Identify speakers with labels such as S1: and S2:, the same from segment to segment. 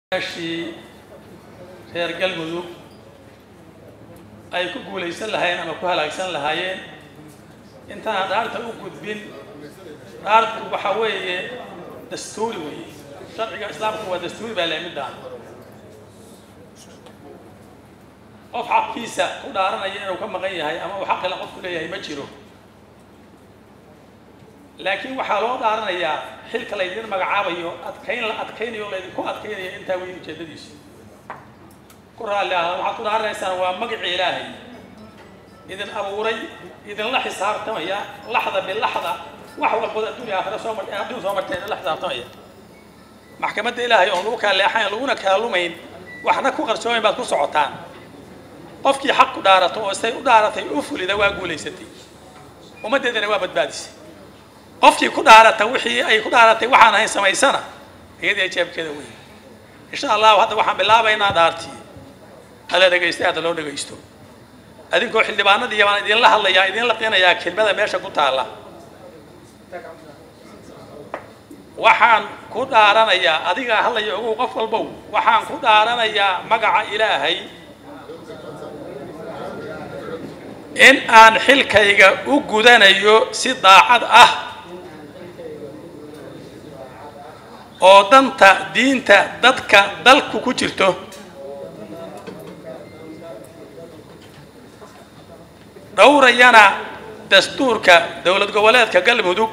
S1: ashii reer galmudug ay ku guulaysan lahaayeen ama ku halaagsan lahaayeen intaan dhaarta u gudbin dhaartu waxa weeye dastuuri weeye sharciga islaamku waa dastuuri baa lahay midaan qof xaqkiisa ku dhaaranaya inuu ka maqan yahay ama uu xaqila qofku leeyahay ma jiro laakiin waxaa loo dhaaranayaa xilka laydin magacaabayo adkayn la adkaynayo laydinku adkaynayo intaa weyn ujeedadiisu ku raalli ah waxaad ku dhaaranaysaan waa magacii ilaahay idin abuuray idinla xisaabtamaya laxda bilaxda wax walbood adduunya aakhira soo mar adduun soo martay idinla xisaabtamaya maxkamadda ilaahay oon lagu kala leexayn laguna kala lumayn waxna ku qarsoomayn baad ku socotaan qofkii xaq ku dhaarato oo say u dhaaratay u fulida waa guulaysatay ummaddeedana waa badbaadisay qofkii ku dhaarata wixii ay ku dhaaratay waxaan ahayn samaysana iyadii jeebkeeda weyn insha allahu hadda waxaan bilaabaynaa dhaartii hala dhegaystay hadda loo dhegaysto adinkoo xildhibaanadii baan idinla hadlayaa idin laqinayaa kelmada meesha ku taalla waxaan ku dhaaranayaa adigaa hadlaya ogow qof walbow waxaan ku dhaaranayaa magaca ilaahay in aan xilkayga u gudanayo si daacad ah oo danta diinta dadka dalku ku jirto dhowrayana dastuurka dowlad goboleedka galmudug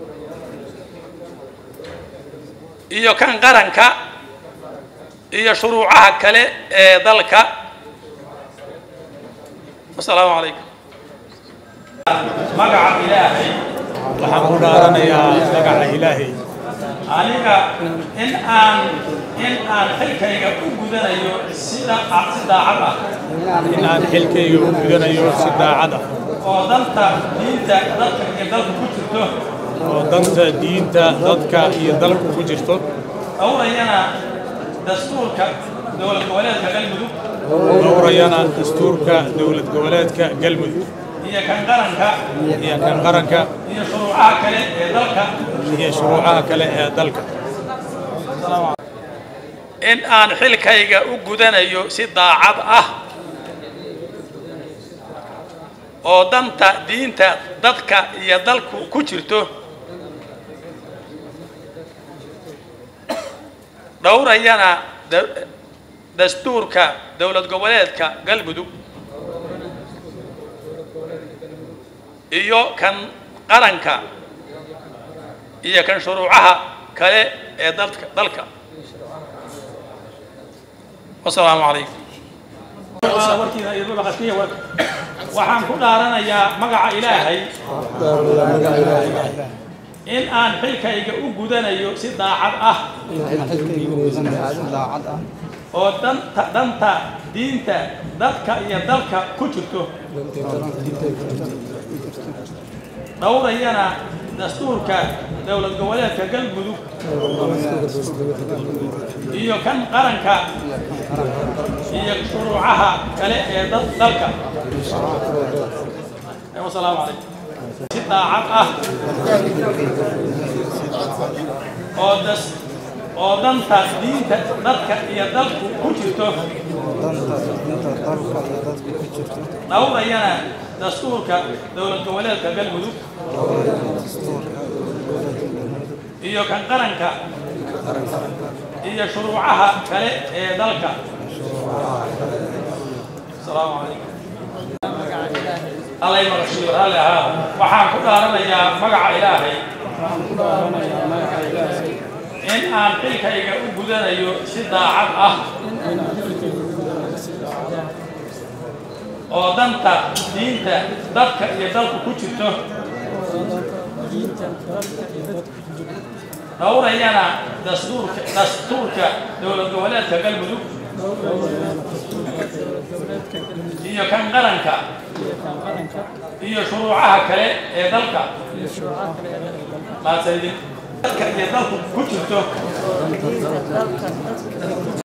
S1: iyo kan qaranka iyo shuruucaha kale ee dalka wasalaamu calaykum magaca ilaahay
S2: waxaan ku dhaaranayaa magaca ilaahay
S1: aniga in aan in aan xilkayga u gudanayo sida si daacad ah
S2: in aan xilkayga u gudanayo si daacad ah
S1: oo danta diinta dadka iyo dalka ku jirto
S2: oo danta diinta dadka iyo dalku ku jirto
S1: dhowrayana dastuurka dowlad goboleedka galmudug
S2: dhowrayana dastuurka dowlad goboleedka galmudug
S1: iyo kan qaranka
S2: iyo kan qaranka
S1: iyo shuruucaha kale ee dalka
S2: iyo shuruucaha kale ee dalka
S1: in aan xilkayga u gudanayo si daacad ah oo danta diinta dadka iyo dalku ku jirto dhowrayana da- dastuurka dowlad goboleedka galmudug iyo kan qaranka iyo kan shuruucaha kale ee dalka dalka wasalaamu calaykum waxaan ku dhaaranayaa magaca ilaahay in aan xilkayga u gudanayo si daacad ah oo danta danta diinta dadka iyo dalka ku jirto dhowrayana dastuurka dowlad goboleedka galmudug iyo kan qaranka iyo shuruucaha kale ee dad- dalka wasalaamu calaykum si daacad ah oo das oo danta diinta dadka iyo dalku ku jirto dhowrayana dastuurka dowlad goboleedka galmudug iyo kan qaranka iyo shuruucaha kale ee dalka asalaamu calaykum allay maqashiyo raalli ahaa waxaan ku dhaaranayaa magaca ilaahay in aan xilkayga u gudanayo si daacad ah oo danta diinta dadka iyo dalku ku jirto dhowrayana dastuurka dastuurka dowlad goboleedka galmudug iyo kan qaranka iyo shuruucaha kale ee dalka maadsanidin dadka iyo dalku ku jirto